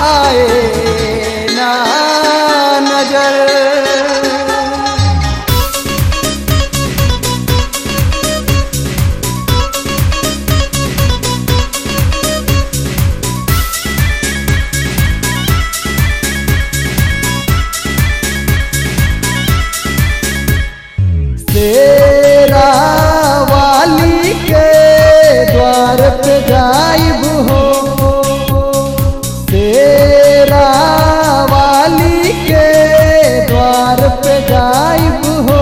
आए ना नजर तेरा वाली के द्वार पे जाइब हो तेरा वाली के द्वार पे जाइब हो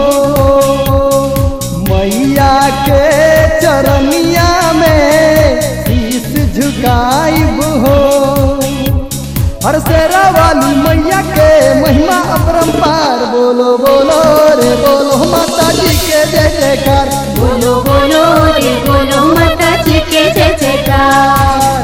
मैया के चरनिया में शीस झुकाइब हो हर सेरा वाली मैया के महिमा अपरंपार बोलो बोलो रे बोलो माता जी के जय जयकार बोलो बोलो रे बोलो माता जी के जय जयकार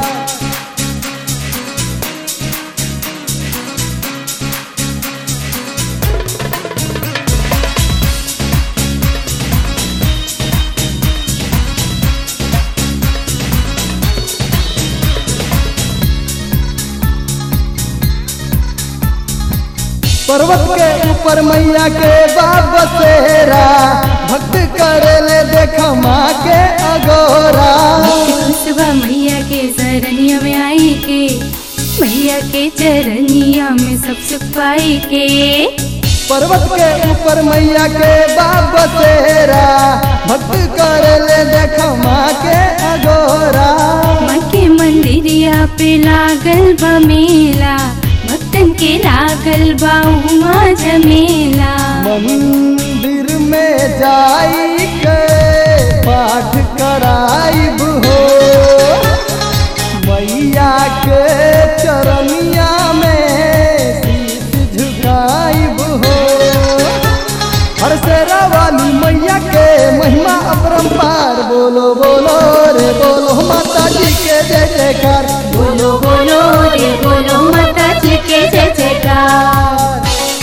पर्वत के ऊपर मैया के बाप बसेरा भक्त करे ले देख माँ के अगोरा सुबह मैया के शरणिया में आई के मैया के चरनिया में सब सुख पाई के पर्वत के ऊपर मैया के बाप बसेरा भक्त करे ले देख माँ के अगोरा माँ के मंदिरिया पे लागल बा मेला भक्तन के लागल बा उमा झमेला मंदिर में जाई के पाठ कराइब हो मैया के चरनिया में शीश झुकाइब हो हर सेरा वाली मैया के महिमा अपरंपार बोलो बोलो रे बोलो माता जी के जय जयकार बोलो बोलो रे बोलो माता जी के जय जयकार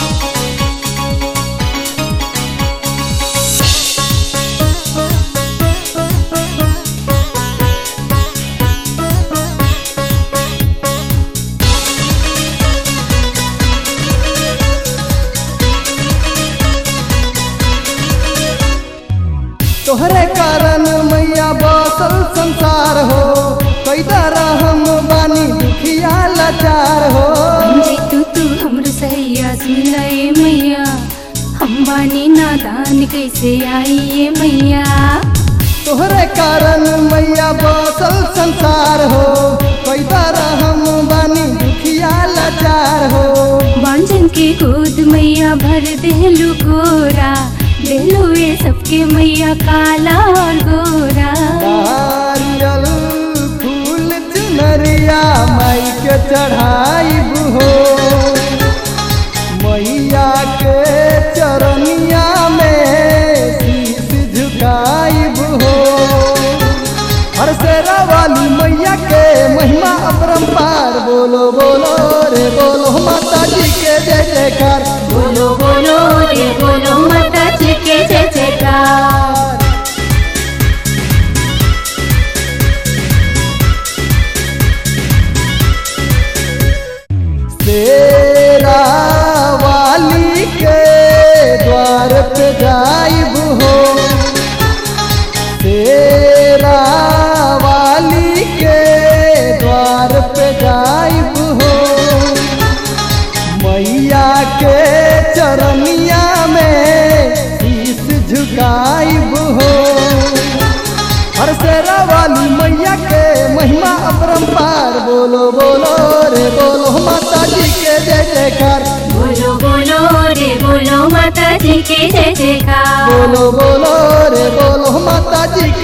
तोहरे कारण मैया बसल संसार हो कैदा रहम बानी दुखिया लाचार हो जी तू तू हमरो सैया सुन ले मैया हम बानी नादान कैसे आई ये मैया तोहरे कारण मैया बसल संसार हो कैदा रहम बानी दुखिया लाचार हो बांझन के गोद मैया भर देलू गोरा देलू ये सबके मैया काला और गोरा नारियल फूल चुनरिया माई के चढ़ाइब हो मैया के चरनिया में शीश झुकाइब हो हर सेरा वाली मैया के महिमा अपरंपार बोलो बोलो रे बोलो माता जी के जय जयकार बोलो बोलो रे बोलो माता जी के जय जयकार तेरा वाली के द्वार पे जाइब हो तेरा वाली के द्वार पे जाइब हो मैया के चरनिया में शीश झुकाइब हो हर सेरा वाली मैया के महिमा अपरंपार बोलो बोलो रे बोलो माता जी के जय जयकार बोलो बोलो रे बोलो माता जी के जय जयकार बोलो बोलो रे बोलो माता जी के